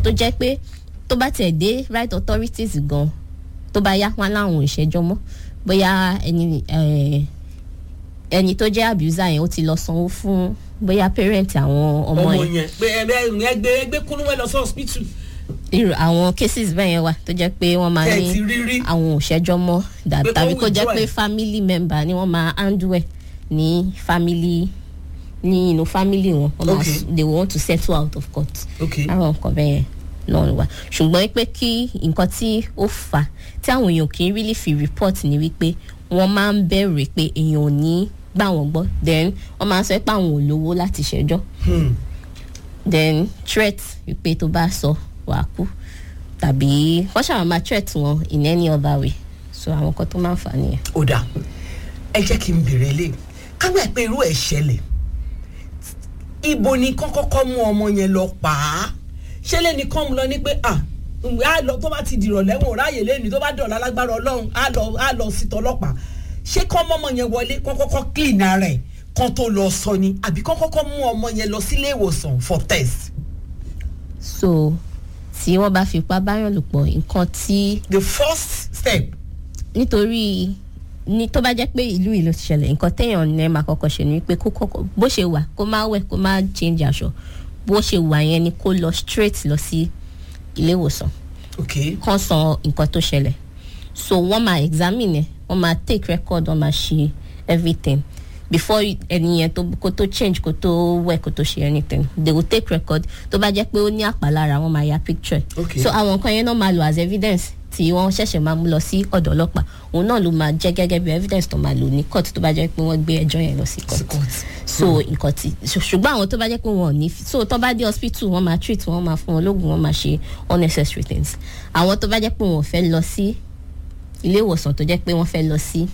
tó jẹ́ pé tó bá tiẹ̀ dé right authorities gan tó bá yá wọn láwọn ò ṣẹjọ́ mọ́ bóyá ẹni eh, ẹni tó jẹ́ abuser yẹn ó ti lọ sanwó fún bóyá parent àwọn ọmọ ọmọ yẹn yẹn pé ẹgbẹ́ ẹgbẹ́ ẹgbẹ́ kúnúwẹ́ lọ sí hospital irú àwọn cases bẹ́ẹ̀ yẹn wà tó jẹ́ pé wọ́n máa tẹ̀ ní ti rí rí àwọn ò ṣẹjọ́ mọ́ dà- Pé kó tàbí kó jẹ́ withdraw pé ẹ̀. family member ni wọ́n máa handle ẹ̀ ní family ní inú family wọn wọ́n máa Okay. s- they want to settle out of court ok àwọn nǹkan bẹ́ẹ̀ yẹn náà wà ṣùgbọ́n pé kí nǹkan tí ó fà á tí àwọn èèyàn kì í really fi report ni wípé wọ́n máa ń bẹ̀rù pé èèyàn ò ní gbà wọ́n gbọ́ then wọ́n máa ń sọ pé àwọn ò lówó láti ṣẹjọ́ Hmm. then threat wípé tó bá sọ wàá kú tàbí wọ́n ṣàwọn máa threat wọn in any other way so àwọn kan tó máa ń fà á nìyẹn. ó dà ẹ jẹ́ kí n bèrè lé kágbà pé irú ẹ̀ ṣẹlẹ̀ ibo ni kán kọ́kọ́ mú ọmọ yẹn lọ pa á ṣẹlẹ̀ ni kán mú lọ ní pé à á lọ tó bá ti dìrọ̀ lẹ́wọ̀n ráàyè lẹ́nu tó bá dọ̀la lágbára ọlọ́run á lọ á lọ sí tọlọ́pàá ṣé kán mọ́mọ́ yẹn wọlé kán kọ́kọ́ clean ara ẹ̀ kán tó lọ sọ ni àbí kán kọ́kọ́ mú ọmọ yẹn lọ sílé ìwòsàn for test so tí wọ́n bá fipá báyọ̀ lò pọ̀ nǹkan tí the first step nítorí ní tó bá jẹ́ pé ìlú ìlú ti ṣẹlẹ̀ nǹkan téèyàn ní ẹ máa kọ́kọ́ ṣe ni wípé kó kọ́kọ́ bó ṣe wà kó má wẹ̀ kó má change aṣọ bó ṣe wà yẹn ni kó lọ straight lọ sí ilé ìwòsàn ok kàn sọ nǹkan tó ṣẹlẹ̀ so wọ́n máa examine ẹ̀ wọ́n máa take record wọ́n máa ṣe everything before ẹni yẹn tó kó tó change kó tó wẹ̀ kó tó ṣe anything they will take record tó bá jẹ́ pé ó ní àpàlára wọ́n máa ya picture Okay. so àwọn nǹkan yẹn náà máa lò as evidence tí wọ́n ṣẹ̀ṣẹ̀ máa mú lọ sí ọ̀dọ̀ ọlọ́pàá òun náà ló máa jẹ́ gẹ́gẹ́ bí evidence tó máa lò ní court tó bá jẹ́ pé wọ́n gbé ẹjọ́ yẹn lọ sí court so nǹkan tí ṣù- ṣùgbọ́n àwọn tó bá jẹ́ pé wọn ò ní fi- so tó bá dé hospital wọ́n máa treat wọ́n máa fún wọn lóògùn wọ́n máa ṣe unnecessary things àwọn tó bá jẹ́ pé wọn ò fẹ́ lọ sí ilé ìwòsàn tó jẹ́ pé wọ́n fẹ́ lọ sí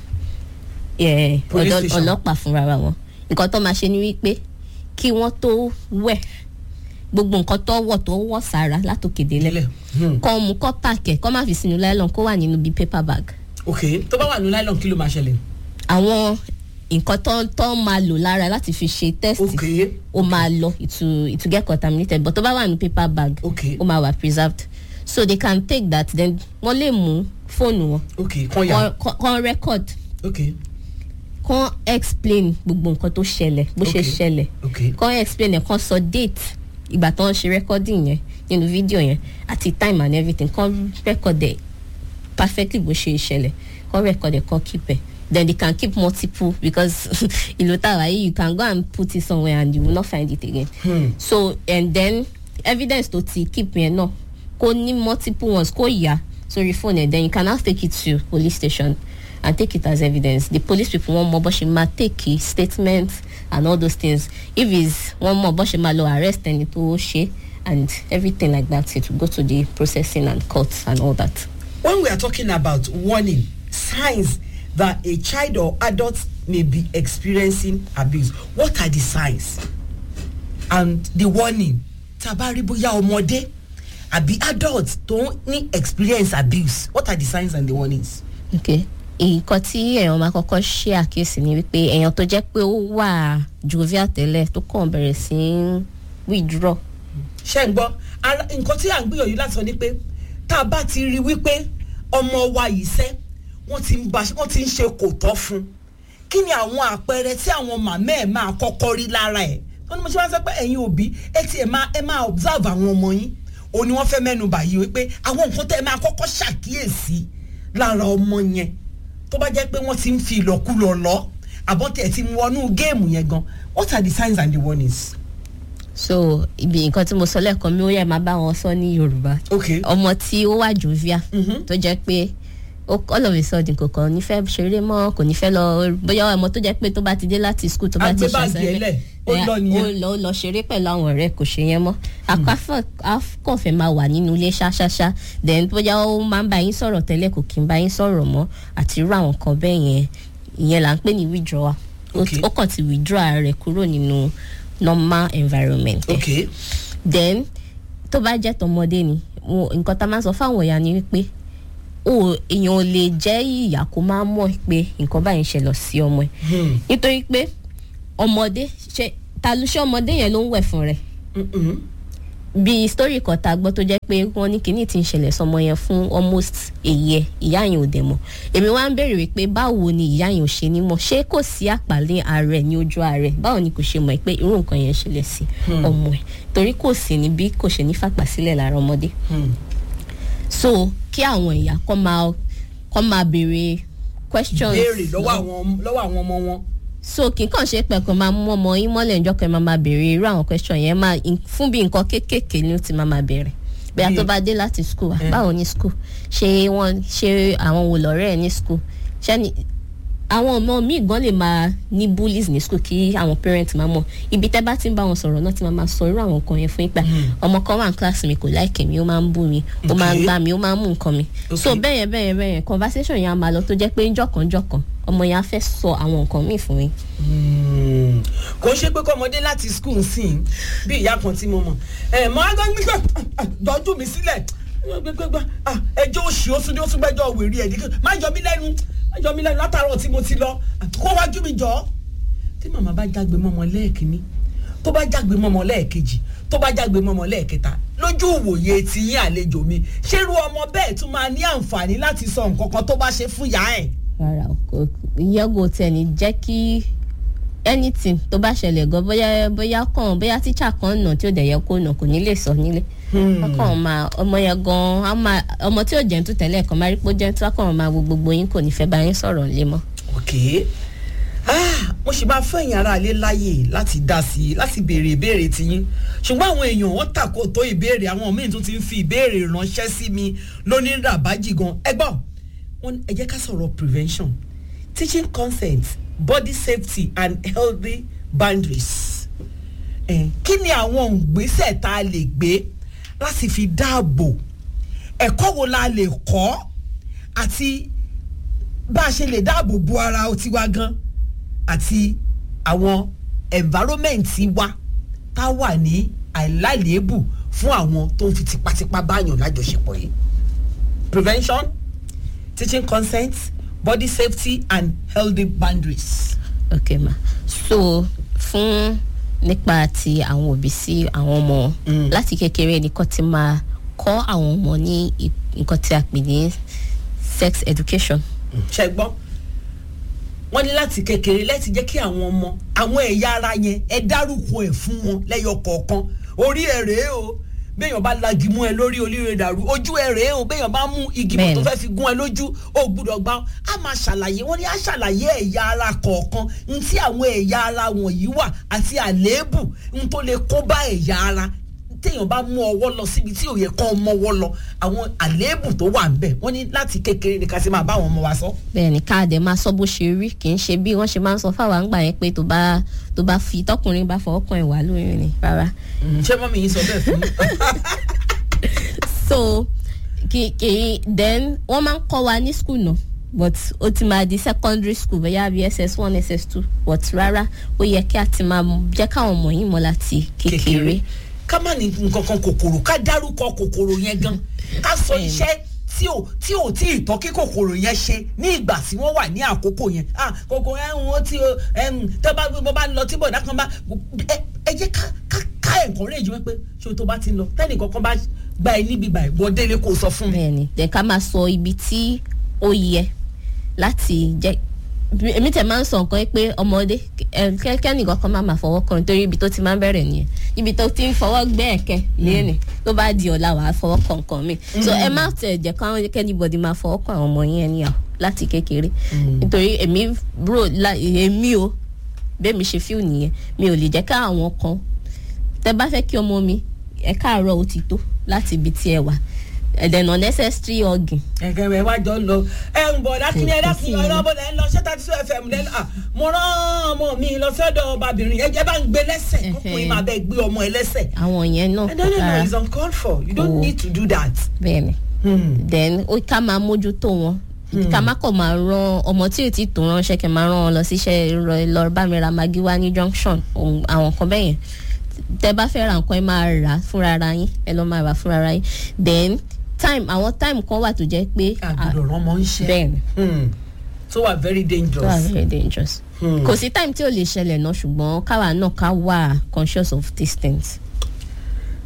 eh, Police ọ̀dọ̀ station. ọlọ́pàá fúnra ra wọn nǹkan tó máa ṣe ni wípé kí wọ́n tó wẹ̀ gbogbo nǹkan tó wọ̀ tó wọ̀ sára látòkè délẹ̀ nílẹ̀ Hmm. kọ́ mu kọ́ pààkẹ́ kọ́ má fi sínú nylon kó wà nínú bíi paper bag ok tó bá wà ní nylon kí ló máa ṣẹlẹ̀ àwọn nǹkan tó tó máa lò lára láti fi ṣe test ok ó máa lọ it will it will get contaminated but tó bá wà ní paper bag ok ó máa wà preserved so they can take that then wọ́n lè mú fóònù wọn ok kàn yà kọ́- kọ́ kọ́ record ok kọ́ explain gbogbo nǹkan tó ṣẹlẹ̀ bó ṣe Okay. ṣẹlẹ̀ ok kọ́ explain ẹ̀ kọ́ sọ date ìgbà tó ń ṣe recording yẹn nínú fídíò yẹn àti time and everything kọ́ record ẹ̀ perfectly bó ṣe ṣẹlẹ̀ kọ́ record ẹ̀ kọ́ keep ẹ̀ then they can keep multiple because ìlú tàwa yìí you can go and put it somewhere and you will not find it again Hmm. so and then evidence tó ti keep yẹn náà kó ní multiple ones kó yá sórí phone ẹ̀ then you can now take it to police station and take it as evidence the police people wọn mọ bó ṣe máa take statement and all those things if is wọn mọ bó ṣe máa lọ arrest ẹni tó ṣe and everything like that it will go to the processing and court and all that. when we are talking about warning signs that a child or adult may be experiencing abuse what are the signs and the warning tabari bóyá ọmọdé àbí adult tó ní experience abuse what are the signs and the warnings. okay nǹkan tí èèyàn máa kọ́kọ́ ṣe àkíyèsí ni wípé èèyàn tó jẹ́ pé ó wà jovial tẹ́lẹ̀ tó kàn bẹ̀rẹ̀ sí í withdraw ṣé ń gbọ́ ara nǹkan tí à ń gbìyànjú láti sọ ni pé tá a bá ti rí wípé ọmọ wa yìí sẹ́ wọ́n ti ń ba wọ́n ti ń ṣe kò tọ́ fún un kí ni àwọn àpẹẹrẹ tí àwọn màmá ẹ̀ máa kọ́kọ́ rí lára ẹ̀ wọ́n ní mo ṣe wá sọ pé ẹ̀yin òbí ẹ ti ẹ̀ máa ẹ máa observe àwọn ọmọ yín òun ni wọ́n fẹ́ mẹ́nu báyìí wípé àwọn nǹkan tẹ́ ẹ máa kọ́kọ́ ṣàkíyèsí lára ọmọ yẹn tó bá jẹ́ pé wọ́n ti ń fi ìlọ́kulọ̀ lọ àbọ̀tẹ̀ ti wọnú géèmù yẹn gan what are the signs and the warnings. so ibi nǹkan tí mo sọ lẹ́ẹ̀kan mi ó yẹ máa bá wọn sọ ní yorùbá okay. ọmọ tí ó wà jovial Mhm. tó jẹ́ pé ó all of a sudden kò kàn ní fẹ́ ṣeré mọ́ kò ní fẹ́ lọ bóyá ọmọ tó jẹ́ pé tó bá ti dé láti school tó bá ti Agbé báàgì ẹ̀ lẹ̀, ó lọ nìyẹn. ó lọ ó lọ ṣeré pẹ̀lú àwọn ọ̀rẹ́ kò ṣe yẹn mọ́ akọ́fẹ́ akọ́fẹ́ máa wà nínú ilé ṣáṣáṣá then bóyá ó máa ń bá yín sọ̀rọ̀ tẹ́lẹ̀ kò kí ń bá yín sọ̀rọ̀ mọ́ àti irú àwọn kan bẹ́ẹ̀ yẹn ìyẹn là ń pè ní withdrawal Ó- Okay. ó kàn ti withdraw ara rẹ̀ kúrò nínú normal environment ẹ̀ okay. then tó bá jẹ́ tọmọdé ni wo- nǹkan tá a máa sọ fáwọn ìyá ni wípé o èèyàn ò lè jẹ́ ìyá kó máa mọ̀ pé nǹkan báyìí ń ṣẹlẹ̀ sí ọmọ ẹ̀ Hmm. nítorí pé ọmọdé ṣe ta ló ṣe ọmọdé yẹn ló ń wẹ̀ fún rẹ̀ Mm-mm. bí story kan tá a gbọ́ tó jẹ́ pé wọ́n ní kíní ti ń ṣẹlẹ̀ sọmọ yẹn fún almost a year ìyá yẹn ò dẹ̀ mọ̀ èmi wá ń béèrè wípé báwo ni ìyá yẹn ò ṣe ní mọ̀ ṣé kò sí àpàlẹ́ ààrẹ ní ojú ààrẹ báwo ni kò ṣe mọ̀ pé irú nǹkan yẹn ṣẹlẹ̀ sí ọmọ ẹ̀ torí kò sí ní bí kò ṣe ní fàpà sílẹ̀ lára ọmọdé so kí àwọn ìyá kọ́ máa kọ́ máa béèrè questions béèrè lọ́wọ́ àwọn lọ́wọ́ àwọn ọmọ wọn. so kì í kàn ṣe pé kàn máa mú ọmọ yín mọ́lẹ̀ ǹjọ́ kan máa máa béèrè irú àwọn question yẹn máa fún bí nǹkan kéékèèké ni ó ti máa máa béèrè bí a tó bá dé láti school báwo ni school ṣé wọ́n ṣé àwọn wò lọ́rẹ́ ẹ̀ ní school ṣé ni àwọn ọmọ míì gan lè máa ní bullies ní school kí àwọn parents máa mọ̀ ibi tẹ́ bá ti ń bá wọn sọ̀rọ̀ náà ti máa máa sọ irú àwọn nǹkan yẹn fún ipa ọmọ kan wà ní class mi kò like mi ó máa ń bú mi ó máa ń gbá mi ó máa ń mú nǹkan mi so bẹ́yẹn bẹ́yẹn bẹ́yẹn conversation yẹn á máa lọ tó jẹ́ pé jọ̀kanjọ̀kan ọmọ yẹn á fẹ́ sọ àwọn nǹkan míì fún mi. kò ṣe pé kọ́mọdé láti school ń sìn bí ìyá kan tí mo mọ̀ ẹ̀ mọ́ agbẹ́gbẹ́ dọ́jú mi sílẹ̀ ẹjọ́ òṣì ó tún ní ó tún gbẹ́jọ́ wèrè ẹ̀ má yọ mí lẹ́nu ẹjọ́ mi lẹ́nu látàárọ̀ tí mo ti lọ kó wájú mi jọ. tí màmá bá jágbe mọ́mọ lẹ́ẹ̀kínní tó bá jágbe mọ́mọ lẹ́ẹ̀kejì tó bá jágbe mọ́mọ lẹ́ẹ̀kẹta lójú ìwòye ti yín àlejò mi ṣerú ọmọ bẹ́ẹ̀ tún máa ní àǹfààní láti sọ nǹkan kan tó bá ṣe fún ìyá ẹ̀. rárá o yẹ́gò tẹ̀ ní jẹ́ kí anything tó bá ṣẹlẹ̀ gan bóyá bóyá kàn bóyá tíṣà kan nà tí ó dẹ̀ yẹ kó nà kò ní lè sọ nílé ọkàn máa ọmọ yẹn gan ọmọ tí ò jẹ́ntu tẹ́lẹ̀ kan máa rí pé ó jẹ́ntu ọkàn máa wo gbogbo yín kò ní fẹ́ bá yín sọ̀rọ̀ lé mọ́. ok mo sì máa fẹ́yìn ara ilé láàyè láti dá sí i láti béèrè ìbéèrè tiyín ṣùgbọ́n àwọn èèyàn wọ́n tàkó tó ìbéèrè àwọn míì tún ti ń fi ìbéèrè ránṣẹ́ sí mi lónìí ràbájì gan ẹ gbọ́ wọn ẹ jẹ́ ká sọ̀rọ̀ prevention teaching consent body safety and healthy boundaries eh, kí ni àwọn ìgbésẹ̀ tá a lè gbé láti fi dáàbò ẹ̀kọ́ wo la lè kọ́ àti bá a ṣe lè dáàbò bo ara tiwa gan àti àwọn environment wa tá a wà ní àìláìléébù fún àwọn tó ń fi tipátipá báyàn lájọṣepọ̀ yìí prevention teaching consent body safety and healthy boundaries. ok ma so fún nípa ti àwọn òbí sí àwọn ọmọ láti kékeré nìkan ti máa kọ́ àwọn ọmọ ní nǹkan tí a pè ní sex education. ṣe gbọ́ wọ́n ní láti kékeré láti jẹ́ kí àwọn ọmọ àwọn ẹ̀yà ara yẹn ẹ dárúkọ ẹ̀ fún wọn lẹ́yọ kọ̀ọ̀kan orí ẹ̀ rèé o béèyàn bá lagi mú ẹ lórí olóore dàrú ojú ẹ rèé o béèyàn bá mú igi mọ̀ tó fẹ́ fi gún ẹ lójú o gbúdọ̀ gbá a máa ṣàlàyé wọ́n ní a ṣàlàyé ẹ̀yà ara kọ̀ọ̀kan n tí àwọn ẹ̀yà ara wọ̀nyí wà àti àléébù n tó lè kó bá ẹ̀yà ara téèyàn bá mú ọwọ́ lọ síbi tí ò yẹ kán mọ́wọ́ lọ àwọn àléébù tó wà ńbẹ̀ wọ́n ní láti kékeré ni ká sì máa bá àwọn ọmọ wa sọ. bẹ́ẹ̀ni káàdé máa sọ bó ṣe rí kì í ṣe bí wọ́n ṣe máa ń sọ fáwọn àgbà yẹn pé tó bá tó bá fi tọkùnrin bá fọwọ́ kan ìwà lóyún ni rárá. ṣé mọ́mí yín sọ bẹ́ẹ̀ fún mi. so kì kì then wọ́n máa ń kọ́ wa ní school náà but ó ti máa di secondary school bóyá bí ss one ss two but rárá ó yẹ kí a ti máa jẹ́ káwọn ọmọ yìí mọ̀ láti kékeré. ká má ní nǹkan kan kòkòrò ká dárúkọ kòkòrò yẹn gan ká sọ iṣẹ́ tí ò tí ò tí ì tọ́ kí kòkòrò yẹn ṣe ní ìgbà tí wọ́n wà ní àkókò yẹn ah kòkòrò ẹ̀ ń wọ́n tí o tẹ́ bá mo bá lọ tí bọ̀dá kan bá ẹ jẹ́ ká ká ká encourage wọn pé ṣé o tó bá ti lọ tẹ́nì kankan bá gba ẹ níbi báyìí wọ́n délé kó sọ fún mi. bẹ́ẹ̀ni dẹ ká máa sọ ibi tí ó yẹ láti jẹ èmi tẹ máa ń sọ nǹkan pé ọmọdé kẹ́nìkan kan máa máa fọwọ́ kan nítorí ibi tó ti máa ń bẹ̀rẹ̀ nìyẹn ibi tó ti ń fọwọ́ gbẹ́ ẹ̀kẹ́ léèní tó bá di ọ̀la wàá fọwọ́ kan nǹkan mi so ẹ má tẹ̀ jẹ́ káwọn kẹ́nìbọ̀dì máa fọwọ́ kan àwọn ọmọ yẹn níyàwó láti kékeré nítorí èmi bro èmi o bẹ́ẹ̀ mi ṣe fíù nìyẹn mi ò lè jẹ́ ká àwọn kan tẹ bá fẹ́ kí ọmọ mi ẹ káàárọ̀ ó ti tó láti ibi tí ẹ wà then unnecessary organ. ẹ̀kẹ́ rẹ̀ wá jọ lọ ẹ ń bọ̀ dákúnyẹ dákúnyẹ ọlọ́bọ̀ lẹ́ ń lọ ṣé thirty two fm lẹ́ à mo rán ọmọ mi lọ sọ́dọ̀ ọbabìnrin ẹ jẹ́ bá ń gbé lẹ́sẹ̀ kókùnrin máa bẹ́ẹ̀ gbé ọmọ ẹ lẹ́sẹ̀. àwọn yẹn náà no no no it's uncalled for you don't need to do that. bẹ́ẹ̀ni then ó ká máa mójútó wọn ká má kọ̀ máa rán ọmọ tí ò tí tó ránṣẹ́ kí n máa rán wọn lọ síṣẹ́ lọ bá mi ra magi wá ní junction àwọn kan bẹ́yẹn tẹ bá fẹ́ ra nǹkan ẹ máa rà fúnra ara yín ẹ lọ́ máa rà fúnra ara yín then time àwọn time kan wà tó jẹ́ pé. àgùdọ̀ rán mọ́ ń ṣe. bẹ́ẹ̀ni. so wà very dangerous. so wà very dangerous. kò sí time tí ò lè ṣẹlẹ̀ náà ṣùgbọ́n káwa náà ká wà conscious of these things.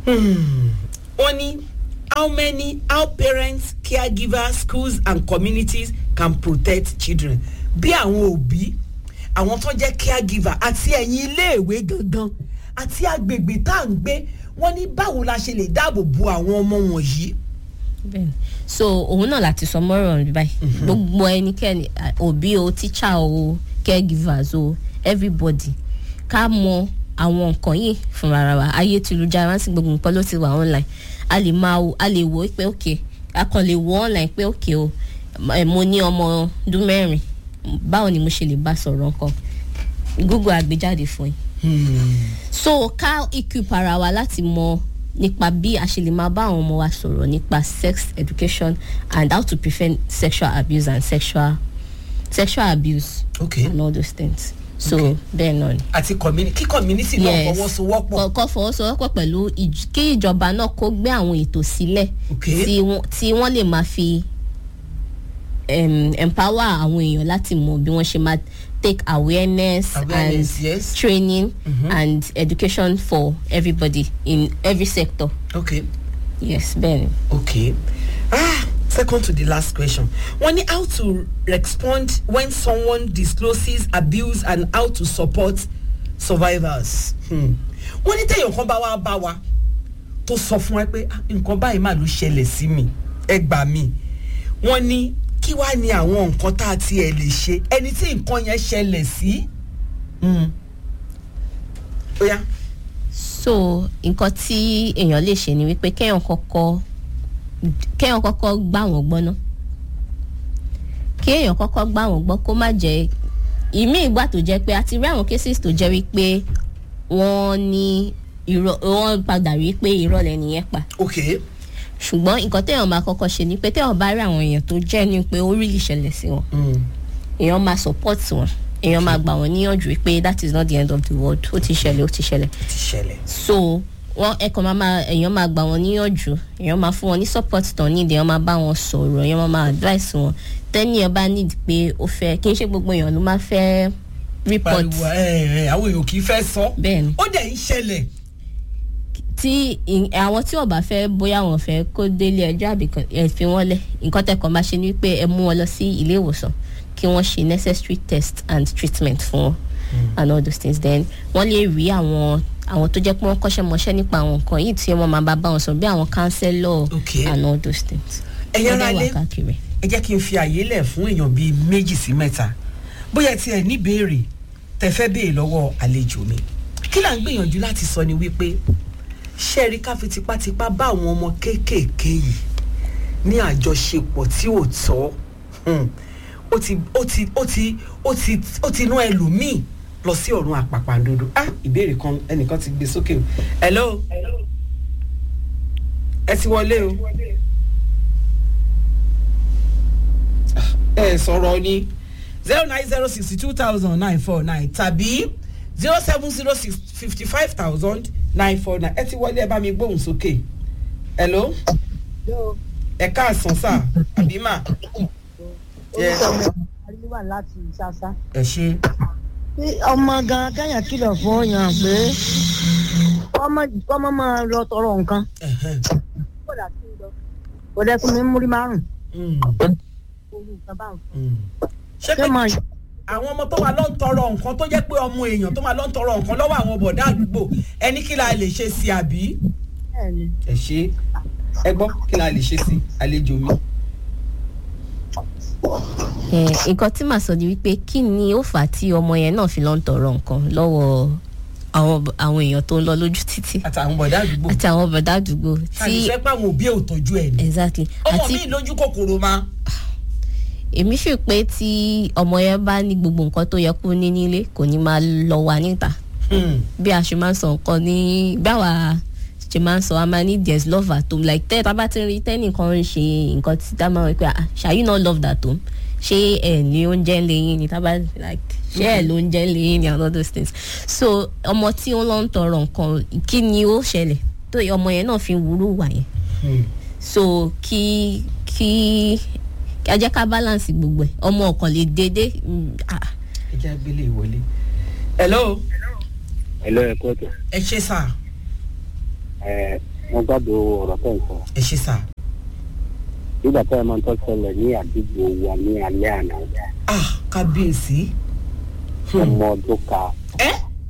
Hmm. wọ́n ní how many how parents caregivers schools and communities can protect children bí àwọn òbí àwọn tó jẹ́ caregiver àti ẹ̀yin iléèwé gangan àti agbègbè tá à ń gbé wọ́n ní báwo la ṣe lè dáàbò bo àwọn ọmọ wọ̀nyí. bẹ́ẹ̀ni so òun náà láti sọ mọ́rọ̀ ọ̀run báyìí gbogbo ẹnikẹ́ni à, òbí o teacher o caregivers o everybody ká mọ àwọn nǹkan yìí fúnra ara wa ayé tìlújára sí gbogbo nǹkan ló ti wà online a lè máa wo a lè wò ó pé ok a kàn lè wo online pé ok o ẹ, mo ní ọmọ ọdún mẹ́rin báwo ni mo ṣe lè bá sọ̀rọ̀ nǹkan google àgbéjáde fún yín so ká equip ara wa láti mọ nípa bí a ṣe lè máa bá àwọn ọmọ wa sọ̀rọ̀ nípa sex education and how to prevent sexual abuse and sexual sexual abuse okay and all those things so Okay. bẹ́ẹ̀ náà ni. àti community kí community náà fọwọ́sowọ́pọ̀. kọ́kọ́ fọwọ́sowọ́pọ̀ pẹ̀lú ìj- kí ìjọba náà kó gbé àwọn ètò sílẹ̀ Okay. tí wọ́n- tí wọ́n lè máa fi um, empower àwọn èèyàn láti mọ bí wọ́n ṣe máa take awareness, Awareness, and yes. training and education for everybody in every sector okay yes bẹ́ẹ̀ni. okay ah second to the last question wọ́n ní how to respond when someone discloses abuse and how to support survivors. Hmm. wọ́n ní téèyàn kan bá wá bá wa tó sọ fún ẹ pé "Ah, nǹkan báyìí mà ló ṣẹlẹ̀ sí mi ẹ gbà mí wọ́n ní kí wàá ní àwọn nǹkan tá a tiẹ̀ lè ṣe ẹni tí nǹkan yẹn ṣẹlẹ̀ sí. Hmm. ó yá so nǹkan tí èèyàn lè ṣe ni wípé kéèyàn kọ́kọ́ kéèyàn kọ́kọ́ gbà wọ́n gbọ́ ná kéèyàn kọ́kọ́ gbà wọ́n gbọ́ kó má jẹ́ ìmí ìgbà tó jẹ́ pé a ti rí àwọn cases tó jẹ́ wípé wọ́n ní irọ́ wọ́n padà rí pé irọ́ lẹ́ni yẹn pa okay ṣùgbọ́n nǹkan téèyàn máa kọ́kọ́ ṣe ni pé téèyàn bá rí àwọn èèyàn tó jẹ́ ni pé ó rí lè ṣẹlẹ̀ sí wọn Hmm. èèyàn máa support wọn èèyàn máa gbà wọ́n níyànjú pé that is not the end of the world ó ti ṣẹlẹ̀ ó ti ṣẹlẹ̀ ti ṣẹlẹ̀. so wọn ẹkọ máa máa èèyàn máa gbà wọn níyànjú èèyàn máa fún wọn ní support tán ní èèyàn máa bá wọn sọ̀rọ̀ èèyàn máa máa advice wọn tẹ́ni ẹ bá need pé ó fẹ́ kì í ṣe gbogbo èèyàn ló máa fẹ́ report pariwo ẹ ẹ àwọn èèyàn kì í fẹ́ sọ. bẹ́ẹ̀ ni ó dẹ̀ ń ṣẹlẹ̀. tí ì- àwọn tí ò bá fẹ́ bóyá wọn fẹ́ kó délé ẹjọ́ àbí kan- ẹ fi wọ́n lẹ̀ nǹkan tẹ́kọ̀ọ́ máa ṣe ni pé ẹ mú wọn lọ sí ilé ìwòsàn kí wọ́n ṣe necessary test and treatment fún wọn and all those things then wọ́n lè rí àwọn àwọn tó jẹ́ pé wọ́n kọ́ṣẹ́ mọṣẹ́ nípa àwọn nǹkan yìí tí wọ́n máa bá bá wọn sọ bí àwọn counselor Okay. and all those things. Ẹ̀yin Wọ́n ará dẹ̀ wà ilé. káàkiri. ẹ jẹ́ kí n fi àyè lẹ̀ fún èèyàn bíi méjì sí mẹ́ta bóyá tí ẹ ní béèrè tẹ fẹ́ béèrè lọ́wọ́ àlejò mi kí là ń gbìyànjú láti sọ ni wípé ṣé ẹ rí ká fi tipátipá bá àwọn ọmọ kéékèèké yìí ní àjọṣepọ̀ tí ò tọ́ Hmm. ó ti ó ti ó ti ó ti ó ti nú ẹlòmíì lọ sí ọ̀run àpàpàǹdodo ah ìbéèrè kan ẹnìkan ti gbé sókè o hello ẹ ti wọlé o. ẹ sọ̀rọ̀ ni zero nine zero sixty two thousand nine four nine tàbí zero seven zero six fifty five thousand nine four nine ẹ ti wọlé ẹ bá mi gbóhùn sókè hello ẹ káàsán sá àbí mà Yes. orúkọ mi àríwá láti ṣáṣá. ẹ ṣe Bí ọmọ gan kẹ́yìn kìlọ̀ fún yàn pé ọmọ ọmọ máa lọ tọrọ nǹkan. ẹhẹn, kódà kí n lọ kò dẹ́kun mi múrí márùn-ún mm, owó nǹkan bá ń fún. mm. ṣé ṣé pé máa àwọn ọmọ tó máa lọ ń tọrọ nǹkan tó jẹ́ pé ọmọ èèyàn tó máa lọ ń tọrọ nǹkan lọ́wọ́ àwọn bọ̀dá àdúgbò ẹni kí la lè ṣe sí àbí. bẹ́ẹ̀ ni ẹ ṣe ẹ gbọ́ kí la lè ṣe sí àlejò mi. Eh, nǹkan tí màá sọ ni wípé kí ni ó fà á tí ọmọ yẹn náà fi lọ ń tọrọ nǹkan lọ́wọ́ àwọn àwọn èèyàn tó ń lọ lójú títì àtàwọn bọ̀dá àdúgbò àti àwọn bọ̀dá àdúgbò àti tí fẹ́ pé àwọn òbí ẹ̀ ò tọ́jú ẹ̀ ni. exactly ọmọ àti mi lójú kòkòrò ma. èmi fi pé tí ọmọ yẹn bá ní gbogbo nǹkan tó yẹ kó ní nílé kò ní máa lọ wà níta Hmm. bí a ṣe máa ń sọ nǹkan ní bí àwa ṣe máa ń sọ a máa ní there is love at home like tẹ́ tá bá ti rí tẹ́nìkan ń ṣe nǹkan tí tá máa ń pẹ́ ah shall you not love that home ṣé ẹ̀ ní oúnjẹ ń lè yín ni tá bá like ṣé ẹ̀ ló ń jẹ́ ń lè yín ni and all those things so ọmọ tí ó lọ ń tọrọ nǹkan kí ni ó ṣẹlẹ̀ tó ọmọ yẹn náà fi ń wúrú wà yẹn Hmm. so kí kí kí a jẹ́ ká balance gbogbo ẹ̀ ọmọ ọkàn lè dédé mm, ah, ẹ jẹ́ agbélé ìwọlé. hello Hello, ẹ kú ọ̀tọ̀. ẹ ṣe sà. Ẹ wọ́n gbàgbọ́ ọ̀rọ̀ tẹ̀ ń sọ. ẹ ṣe sà nígbà tí ẹ máa ń tọ́ ṣẹlẹ̀ ní àdúgbò wa ní alẹ́ àná ah kábíyèsí ọmọ ọdún ka ẹ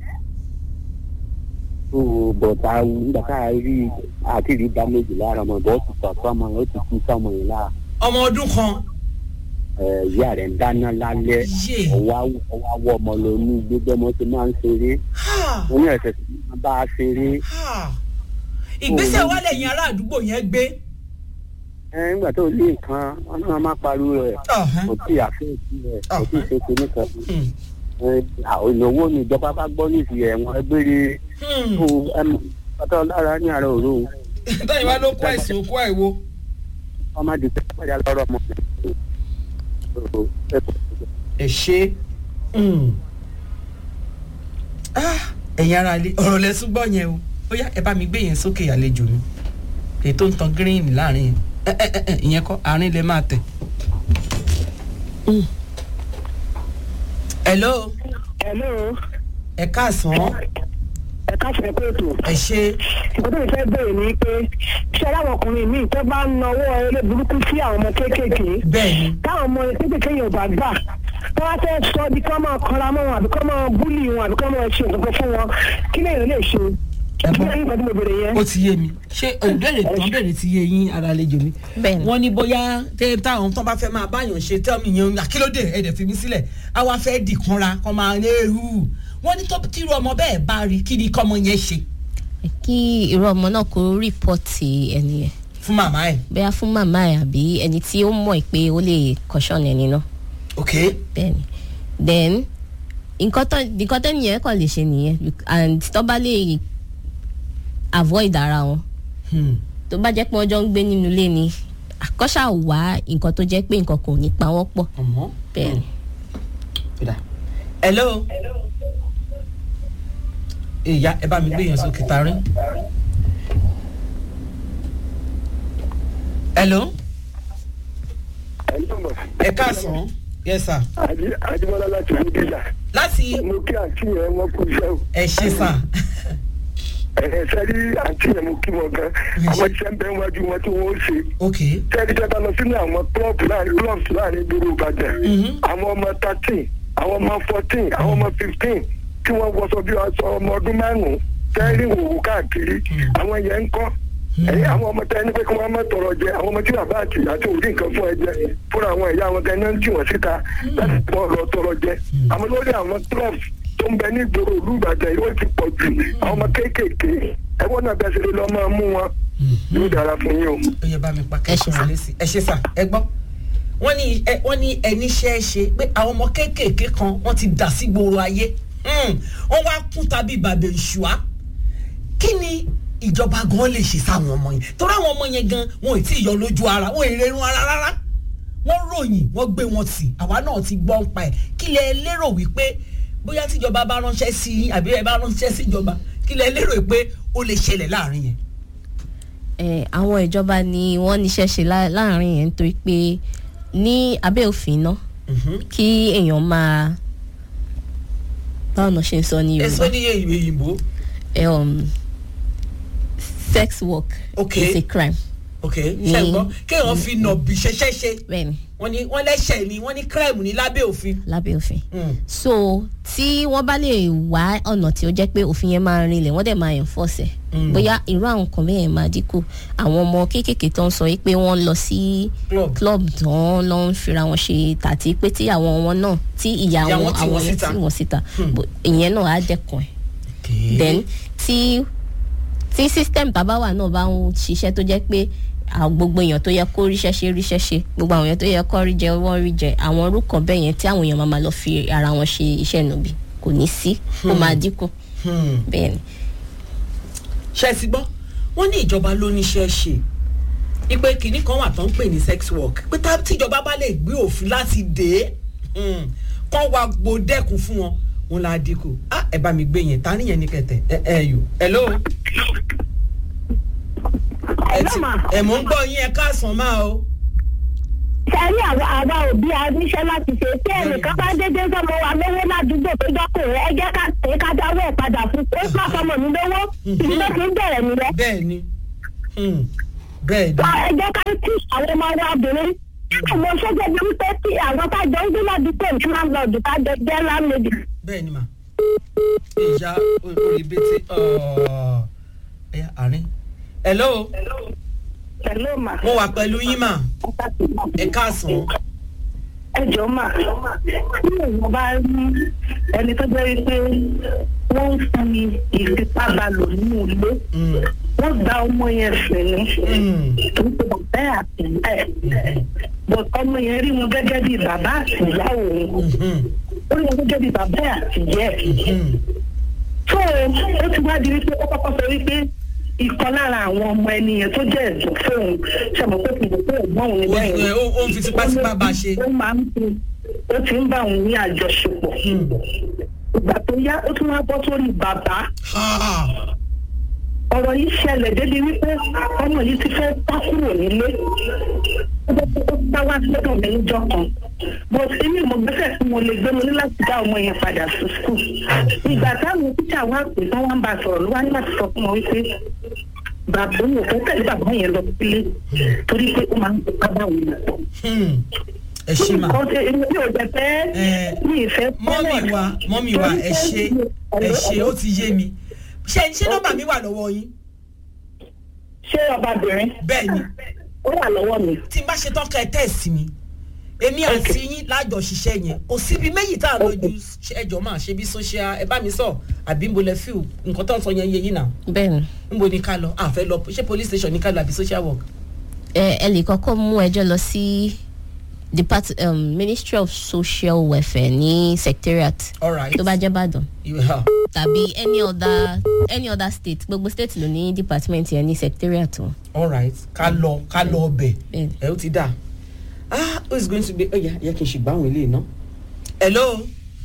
tó bọ̀dá nígbà tá a rí àti rí dá méjì lára ọmọ ìbọn ti sọ àtọ́ ọmọ yẹn ó ti kú sọmọ yẹn lára ọmọ ọdún kan ẹ̀, ìyá rẹ̀ ń dáná lálẹ́ yé ọwọ́ awọ ọmọ lọ ní gbogbo ọmọ tí máa ń ṣeré ha wọ́n ní ẹ̀sẹ̀ tí wọ́n bá a ṣeré ha ìgbésẹ̀ wà lẹ́yìn ará àdúgbò yẹn gbé ẹ̀, nígbà tó lé nǹkan wọn náà má pariwo rẹ̀ ọ̀hán. kò tí ì àfẹ́ẹ̀tì rẹ̀ kò tí ì ṣe kinní kan Hmm. ẹ̀, àwọn ìnáwó ni ìjọba bá gbọ́ nísìnyí ẹ̀wọ̀n ẹgbẹ́rẹ́ Hmm. tó ẹmu pátá lára ní àárọ̀ òru tọ́yìn wá ló kó àìsàn òkú àìwo. ọmọ àdìsẹ́ pàdé lọ́rọ̀ ọmọ ẹ ṣe ẹ̀yin ara ilé ọ̀rọ̀ lẹ́sùn gbọ́ yẹn o ó yá ẹ bá mi gbé yẹn sókè àlejò mi èyí tó ń tan gírínì láàrin yẹn ẹ ẹ ẹ ẹ ìyẹn kọ́ àárín lè máa tẹ̀. hello Hello, ẹ káàsán ẹ káfíń pé ètò. ẹ ṣe Nǹkan tó ń fẹ́ bèrè ni pé ṣé láwọn ọkùnrin míì tó bá ń nawọ́ eré burúkú sí àwọn ọmọ kéékèèké bẹ́ẹ̀ ni táwọn ọmọ kéékèèké yẹn ò bá gbà tó wá fẹ́ sọ bí kọ́ máa kọ́ra mọ́ wọn àbí kọ́ máa búlì wọn àbí kọ́ máa ṣe nǹkan fún wọn kí lèèyàn lè ṣe. Ẹ kí bọ́. lèèyàn nǹkan tí mo bèrè yẹn. ó ti yé mi ṣé ìbéèrè tán béèrè ti yé yín ara àlejò mi. Bẹ́ẹ̀ni. wọ́n ní bóyá tẹ́ táwọn tó bá fẹ́ máa báyàn ṣe tẹ́ mi yẹn àkílódé ẹ̀dẹ̀ fi mí sílẹ̀ á wá fẹ́ dìkanra kọ́ máa ní ewu wọ́n ní tó tírú ọmọ bẹ́ẹ̀ bá rí kí ni kọ́mọ yẹn ṣe kí irú ọmọ náà kó rìpọ́ọ̀tì ẹni yẹn fún màmá ẹ̀ bóyá fún màmá ẹ̀ àbí ẹni tí ó mọ̀ pé ó lè kọ́ṣọ́ọ̀nù ẹni náà ok bẹ́ẹ̀ni then nǹkan tó nǹkan tẹ́ni yẹn kàn lè ṣe nìyẹn and tó bá lè avoid ara wọn hmm. tó bá jẹ́ pé wọ́n jọ ń gbé nínú ilé ni àkọ́ṣà wá nǹkan tó jẹ́ pé nǹkan kò ní pa wọ́n pọ̀ ọmọ bẹ́ẹ̀ni. Kódà. hello ìyá ẹ bá mi gbé yẹn sókè tarí. hello ẹ káàsán yes sir Adébọ́lá láti Bídíjà. láti Mo kí àǹtí yẹn wọ́n kú iṣẹ́ o. ẹ ṣe sà Ẹ sẹ́rí àǹtí yẹn mo kí wọn gan. Àwọn iṣẹ́ ń bẹ wájú wọn tí wọ́n ó ṣe. ok Sẹ́rí tẹ́ bá lọ sínú àwọn klọ́ọ̀bù láàrin klọ́ọ̀bù láàrin ìgboro Ìbàdàn. Mhm. Àwọn ọmọ thirteen, àwọn ọmọ fourteen, àwọn ọmọ fifteen tí wọ́n wọṣọ bí aṣọ ọmọ ọdún márùn-ún. Sẹ́rí wòwò káàkiri. Àwọn yẹn ń kọ́. ẹ̀yin àwọn ọmọ tẹ ẹni pé kí wọ́n má tọrọ jẹ àwọn ọmọ tí bàbá àti ìyá tí ò rí nǹkan fún ẹ jẹ fúnra àwọn ìyá wọn tẹ náà ń tì wọ́n síta láti tọ́ lọ tọrọ jẹ àwọn lórí àwọn club tó ń bẹ ní ìgboro ìlú Ìbàdàn yìí ó ti pọ̀ jù àwọn ọmọ kéékèèké ẹ̀wọ́n náà bẹ́ẹ̀ ṣe lè lọ́ máa mú wọn yóò dára fún yín o. ó yẹ bá mi pa Ẹ ṣe sà. kẹ́kọ̀ọ́ lé sí ẹ ṣe sà ẹ gbọ́ wọ́n ní ẹ wọ́n ní ẹni ṣe é ṣe pé àwọn ọmọ kéékèèké kan wọ́n ti dà sí gbòòrò ayé Hmm. wọ́n wá kún tàbí bàbá ìṣùá kí ni ìjọba gan lè ṣe sáwọn ọmọ yẹn torí àwọn ọmọ yẹn gan wọn ò tí ì yọ lójú ara wọn ò rí irun ara rárá wọ́n ròyìn wọ́n gbé wọn tì àwa náà ti gbọ́ ń pa ẹ̀ kí lẹ lérò wípé bóyá tíjọba bá ránṣẹ́ sí yín àbí ẹ bá ránṣẹ́ sí ìjọba kí lẹ lérò pé ó lè ṣẹlẹ̀ láàrin yẹn. ẹ àwọn ìjọba ni wọ́n níṣẹ́ ṣe lá- láàrin yẹn nítorí pé ní abẹ́ òfin náà kí èèyàn máa báwo náà ṣe ń sọ ní ẹ sọ Yorùbá ní òyìnbó ẹ, um, sex work Okay. is a crime ok Ní- ṣe gbọ́ kéèyàn fi nọ̀bì ṣẹṣẹ́ ṣe bẹ́ẹ̀ni wọ́n ní wọ́n lẹ́ṣẹ̀ ni wọ́n ní crime ní lábẹ́ òfin. lábẹ́ òfin Mm. so tí wọ́n bá lè wá ọ̀nà tí ó jẹ́ pé òfin yẹn máa rinlẹ̀ wọ́n dẹ̀ máa enforce ẹ̀ Mm. bóyá irú àwọn nǹkan bẹ́ẹ̀ máa dínkù àwọn ọmọ kéékèèké tó ń sọ yìí pé wọ́n lọ sí Club. club tó ń lọ ń fira wọn ṣe tàbí pé tí àwọn wọn náà tí ìyá Ìyá wọn wọn tì àwọn wọ́n yẹn síta. tí wọ́n síta Hmm. Bó- ìyẹn náà á dẹ́kun ẹ̀ then tí tí system bàbá wa náà bá ń ṣiṣẹ́ tó jẹ́ pé àwọn gbogbo èèyàn tó yẹ kó ríṣẹ́ ṣe ríṣẹ́ ṣe gbogbo àwọn èèyàn tó yẹ kó rí jẹ wọ́n rí jẹ àwọn orúkọ bẹ́ẹ̀ yẹn tí àwọn èèyàn máa ma lọ fi ara wọn ṣe iṣẹ́ nàbí kò ní sí ó máa dínkù Hmm. bẹ́ẹ̀ ni. ṣe ti gbọ́ wọ́n ní ìjọba ló níṣẹ́ ṣe ipe kìnnì kan wà tó ń pè ní sex work pé tá tíjọba bá lè gbé òfin láti dé hmm, kán wá gbódẹ́kun fún wọn wọn là á dínkù ah ẹ bá mi gbé yẹn ta níyẹn ní kẹtẹ ẹ ẹ yò hello. ẹ ti ẹ mò ń gbọ́ yín ẹ káàsán máa o. sẹ́rí àwa àwa òbí a níṣẹ́ láti ṣe tí ẹnìkan bá dédé sọmọ wa lówó ládùúgbò tó dọ́kùnrin ẹ jẹ́ ká pè é ká dáwọ́ ẹ̀ padà fún pé má sọmọ mi lówó ìdí ló fi ń bẹ̀rẹ̀ nílẹ̀. bẹ́ẹ̀ ni Hmm. bẹ́ẹ̀ ni ẹ jẹ́ ká kí àwọn ọmọ wa obìnrin àwọn sọ́jà bí wípé tí àwọn tájọ ń gbé ládùúgbò ní landlord tájọ jẹ́ landlady. bẹ́ẹ̀ ni mà ìyá orí bẹ́tẹ̀ ẹ̀yà àárín. hello Hello ma. mo wà pẹ̀lú yín mà ẹ káàsán. ẹ jọ mà bí èèyàn bá rí ẹni tó jẹ́ wípé wọ́n ń fi ìfipábalò nínú ilé Hmm. wọ́n gba ọmọ yẹn sìn ní Hmm. torí pé bàbá ẹ̀ àti ìyá ẹ̀ but ọmọ yẹn rí wọn gẹ́gẹ́ bí bàbá àti ìyá òun Hmm. ó rí wọn gẹ́gẹ́ bí bàbá ẹ̀ àti ìyá ẹ̀ Hmm. tó ó ti wá di wípé ó kọ́kọ́ sọ wípé ìkan lára àwọn ọmọ ẹni yẹn tó jẹ́ ẹ̀dùn fóun ṣàmọ̀ pé kì í pé ẹ̀gbọ́n òun ni Ó- bẹ́ẹ̀ ẹ, ó- ó ń fi tipátipá bá a ṣe. ó máa ń fi ó ti ń bá òun ní àjọṣepọ̀ ìgbà tó yá ó tún wá bọ́ sórí bàbá Ah. ọ̀rọ̀ yìí ṣẹlẹ̀ débi wípé ọmọ yìí ti fẹ́ sá kúrò nílé ó jẹ́ pé ó bá wá sọ́dọ̀ mi níjọ́ kan but èmi ò mọ gbẹ́sẹ̀ tí mo lè gbé mo ní láti dá ọmọ yẹn padà sí school ìgbà táwọn tíṣà wá pè tán wá ń bá a sọ̀rọ̀ ló wá ní láti sọ fún wọn wípé bàbá òun ò fẹ́ tẹ̀lé bàbá yẹn lọ sílé torí pé ó máa ń fipá bá òun lò pọ̀ Hmm. ẹ ṣe mà. ọ̀sẹ̀ èmi ò jẹ́ fẹ́ Eh, mi ìfẹ́ mọ́mì wa mọ́mì wa ẹ ṣe ẹ ṣe ó ti yé mi ṣé ṣé nọ́mbà mi wà lọ́wọ́ yín ṣé ọbabìnrin bẹ́ẹ̀ ni ó wà lọ́wọ́ mi tí n bá ṣe tán ká ẹ tẹ̀sí mi èmi àti yín lájọ ṣiṣẹ́ yẹn kò síbi méjì tá a lójú ẹjọ́ máa ṣe bí social ẹ bá mi sọ àbí nbo lẹ fíw nǹkan tó ń sọ yẹn yé yín náà bẹ́ẹ̀ ni nbo ni ká lọ àfẹ́ lọ ṣé police station ni ká lọ àbí social work. ẹ ẹ lè kọ́kọ́ mú ẹjọ́ lọ sí depart um, ministry of social welfare ní secretariat alright tó bá jẹ́ ìbàdàn yeah. tàbí any other any other state gbogbo state ló ní department yẹn ní secretariat wọn. alright ká lọ ká lọ ọbẹ̀ Bẹ́ẹ̀ni. ẹ ó ti dà ah who is going to be ẹ̀yà yẹ kí n ṣe gbá àwọn eléyìí ná. hello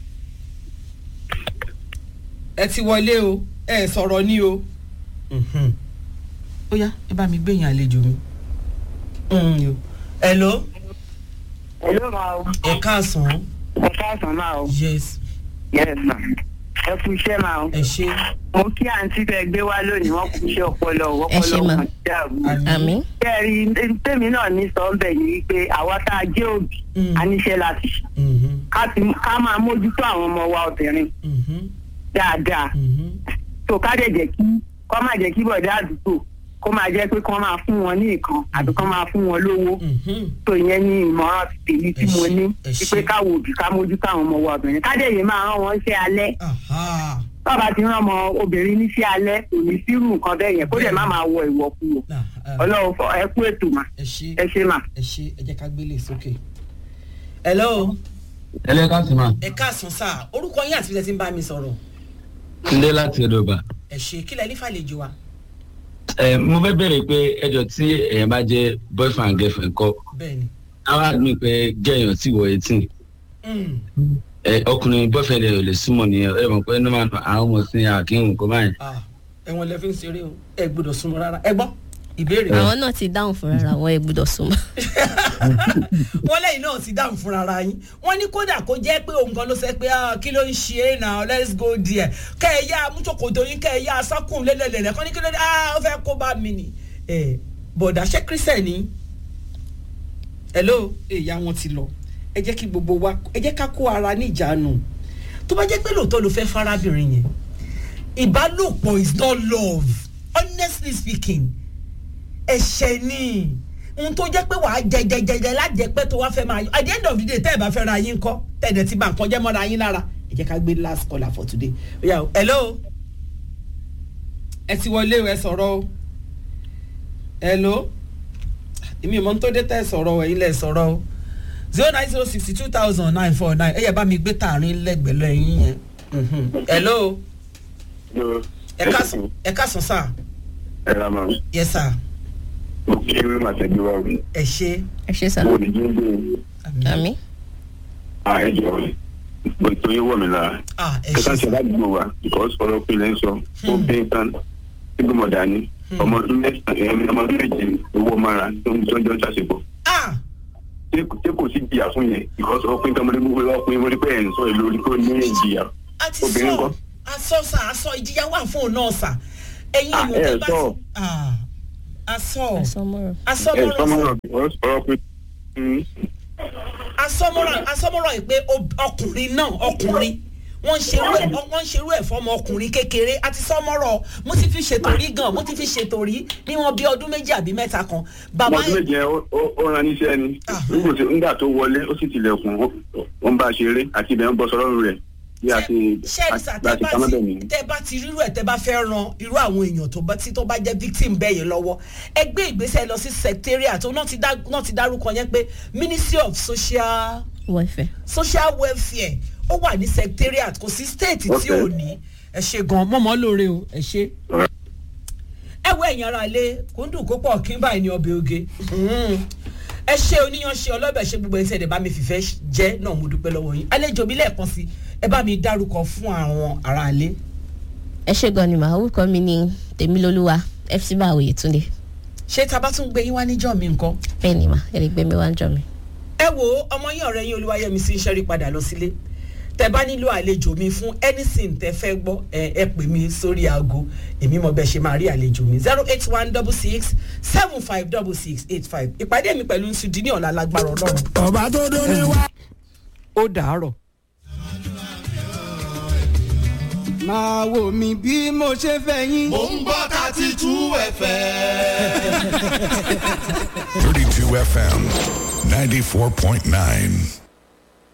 ẹ ti wọlé o ẹ sọ̀rọ̀ ní o Mhm. ó yá ẹ bá mi gbẹ̀yìn àlejò mi. Mm, yo. hello Hello ma o. ẹ káàsán Ẹ káàsán máa o. yes Yes ma. Ẹ kú iṣẹ́ máa o. ẹ ṣe Mo kí àǹtí tẹ gbé wá lónìí wọ́n kú iṣẹ́ ọpọlọ o. Ẹ ṣé ọpọlọ ma. wọn dàrú. àmì Kẹ́rì tèmi náà ní sọ ń bẹ̀ ni wípé àwa tá a jẹ́ òbí Mm. a níṣẹ́ láti ṣe. Mhm, Ká ti- Ká máa mójútó àwọn ọmọ wa obìnrin mhm, dáadáa. mhm. tó ká dẹ̀ jẹ́ kí kọ́ máa jẹ́ kí bọ̀dá àdúgbò kó máa jẹ́ pé kọ́ máa fún wọn ní nǹkan àbí kọ́ máa fún wọn lówó Mhm. tó ìyẹn ní ìmọ̀ràn ti tèmi tí Ẹ mo ṣé, ní ẹ ṣé. wípé káwo òbí ká mójútó àwọn ọmọ wa obìnrin ká dẹ̀ yé máa rán wọn ṣe alẹ́ Aha. bàbá ti rán ọmọ obìnrin ní ṣe alẹ́ kò ní sírù nǹkan bẹ́ẹ̀ yẹn kó dẹ̀ má máa wọ ìwọ̀kuwọ̀ Nah, ah, ọlọ́run fọ ẹ kú ètò mà ẹ ṣe ẹ ṣe mà. ẹ ṣe ẹ jẹ́ ká gbélé sókè. hello ẹlẹ́ka sì máa ẹ káàsán sáà orúkọ yín àti ilẹ̀ tí ń bá mi sọ̀rọ̀ ndé láti ọdọọba ẹ ṣe kílẹ̀ ní fàlejò wa. ẹ mo fẹ́ bẹ̀rẹ̀ pé ẹjọ́ tí èèyàn bá jẹ́ boyfriend and girlfriend kọ́ bẹ́ẹ̀ni ara mi pé gẹ̀yàn tí wọ eighteen Mm, ẹ ọkùnrin boyfriend ẹ ò lè súnmọ́ nìyẹn ẹ mọ̀ pé ní máa àwọn ọmọ sí àkíhùn kó báyìí. ah, ẹ̀wọ̀n lẹ fi ń ṣeré o ẹ gbọ́dọ̀ súnmọ́ rárá ẹ gbọ́ ìbéèrè àwọn náà ti dáhùn fúnra ra wọn ẹ gbọ́dọ̀ súnmọ́. wọ́n lẹ́yìn náà ti dáhùn fúnra ara yín wọ́n ní kódà kó jẹ́ pé òun kan ló sẹ́ pé ah, kí ló ń ṣe é now let's go there kẹ́ ẹ yá amúṣokòtò yín kẹ́ ẹ yá asákùn lélẹ̀lẹ̀lẹ̀ kọ́ ní kí ló dé ah ó fẹ́ kó bá mi nì ẹ bọ̀dà ṣé kírísẹ̀ ni hello èyí àwọn ti lọ ẹ jẹ́ kí gbogbo wa ẹ jẹ́ ká kó ara ní ìjánu tó bá jẹ́ pé lóòótọ́ ló fẹ́ fárábìnrin yẹn ìbálòpọ̀ is not love honestly speaking ẹ̀ṣẹ̀ ni ohun tó jẹ́ pé wàá jẹjẹjẹjẹ lájẹpẹ́ tó wá fẹ́ máa yọ at the end of the day tẹ́ ẹ̀ bá fẹ́ ra yín kọ́ tẹ̀dẹ̀ ti bà nǹkan jẹ́ mọ́ra yín lára ẹ jẹ́ ká gbé last caller for today oya o hello ẹ ti wọlé o ẹ sọ̀rọ̀ o hello èmi ò mọ tó dé tẹ́ ẹ sọ̀rọ̀ o ẹ̀yin lẹ̀ sọ̀rọ̀ o zero nine zero sixty two thousand nine four nine ẹ yẹ bá mi gbé tààrin lẹ́gbẹ̀ẹ́ lẹ́yìn yẹn Mhm. hello ẹ káàsán ẹ káàsán sir ẹ ra ma yes sir mo kí ẹ máa tẹ̀lé wa wí ẹ ṣe ẹ ṣe sá mo ní jí ń gbé àmì à ẹ jọ mo tó yẹ wọ̀ mí lára ah ẹ kẹta ṣe ṣe sir ládùúgbò wa because ọ̀rọ̀ pé lẹ́ ń sọ ó bí tán nígbà mọ̀ dání ọmọ ọdún mẹ́sàn-án ọmọ ọdún méje owó mara tó ń tọ́jọ́ ṣàṣepọ̀ ah ṣé ṣé kò sí ìjìyà fún yẹn because ọkùnrin tọmọdé gbogbo ọkùnrin wọlé pé ẹ̀ ń sọ èlò orí kó ní ìjìyà a ti Obìnrin sọ kọ́. a sọ sà a sọ ìjìyà wà fún òun náà sà ẹ̀yin Ah, ìwọ̀n ẹ tẹ́ bá sọ. ti ah asọ àsọmọ́rọ̀. ẹ asọmọrọ sọmọrọ ọ̀rọ̀ pé asọmọrọ asọmọrọ yìí pé ob- ọkùnrin náà ọkùnrin wọ́n ń ṣerú ẹ̀ wọ́n ń ṣerú ẹ̀ fọmọ ọkùnrin kékeré àti sọmọrọ mo ti fi ṣètò rí gan mo ti fi ṣètò rí níwọ̀n bí ọdún méjì àbí mẹ́ta kan bàbá ọmọdún méje yẹn ó- ó- ó ran níṣẹ́ ni nígbà tó- nígbà tó wọlé ó sì tilẹ̀kùn ó- ó ń bá a ṣeré àti ibẹ̀ ń bọ́ sọ́rọ́ rẹ̀ bí a ti ṣẹ́ẹ̀sà bá a tẹ́ ti bá pamọ́ bẹ̀ ti nìyẹn. tẹ́ bá ti rírú ẹ̀ tẹ́ bá fẹ́ ran irú àwọn èèyàn tó bá tí tó bá jẹ́ victim bẹ́ẹ̀ yẹn lọ́wọ́ ẹ gbé ìgbésẹ̀ lọ sí secretariat náà ti dá- náà ti dárúkọ yẹn pé ministry of social wọ́ọ̀fẹ́. social welfare ó wà ní secretariat kò sí state tí Okay. ò ní ẹ ṣe gan mọ́mọ́ lóore o ẹ ṣe. ẹ wo ẹ̀yin ara ilé kò ń dùn kó pọ̀ kí n báyìí ní ọbẹ̀ oge Mm. ẹ ṣe oníyanṣe ọlọ́bẹ̀ ṣe gbogbo ẹsẹ̀ ẹ̀ bá mi fìfẹ́ jẹ́ náà mo dúpẹ́ lọ́wọ́ yín àlejò mi lẹ́ẹ̀kan sí ẹ bá mi dárúkọ fún àwọn ará ilé. ẹ ṣe gan ni màá orúkọ mi ní tèmilolúwa fc báwo yẹtúndé ṣé tá a bá tún gbé yín wá níjọ́ mi nǹkan. bẹ́ẹ̀ ni mà ẹ lè gbé mi wá ń jọ mi. ẹ wo ọmọ yín ọ̀rẹ́ yín olúwayẹmí sí ń ṣẹ́rí padà lọ sílé tẹ bá nílò àlejò mi fún anything tẹ fẹ́ gbọ́ ẹ ẹ pè mí sórí aago èmi mọ bẹ́ẹ̀ ṣe máa rí àlejò mi zero eight one double six seven five double six eight five ìpàdé mi pẹ̀lú nsudi ní ọ̀la lágbára ọlọ́run. ọba tó dún ní wá. ó dàárọ̀. máa wò mí bí mo ṣe fẹ́ yín. mò ń gbọ́ thirty two fm. 32 FM 94.9.